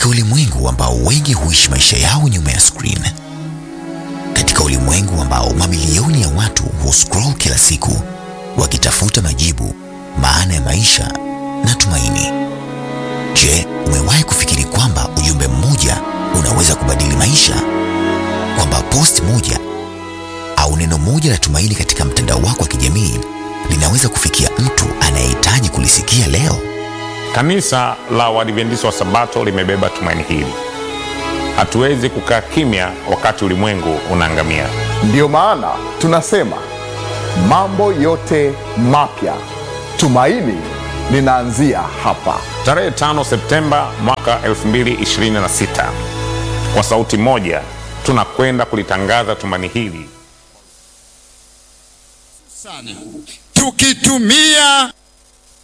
Katika ulimwengu ambao wengi huishi maisha yao nyuma ya screen, katika ulimwengu ambao mamilioni ya watu huscroll kila siku wakitafuta majibu, maana ya maisha na tumaini. Je, umewahi kufikiri kwamba ujumbe mmoja unaweza kubadili maisha? Kwamba post moja au neno moja la tumaini katika mtandao wako wa kijamii linaweza kufikia mtu anayehitaji kulisikia leo? Kanisa la Waadventista wa Sabato limebeba tumaini hili. Hatuwezi kukaa kimya wakati ulimwengu unaangamia. Ndiyo maana tunasema mambo yote mapya, tumaini linaanzia hapa. Tarehe 5 Septemba mwaka 2026, kwa sauti moja tunakwenda kulitangaza tumaini hili sana tukitumia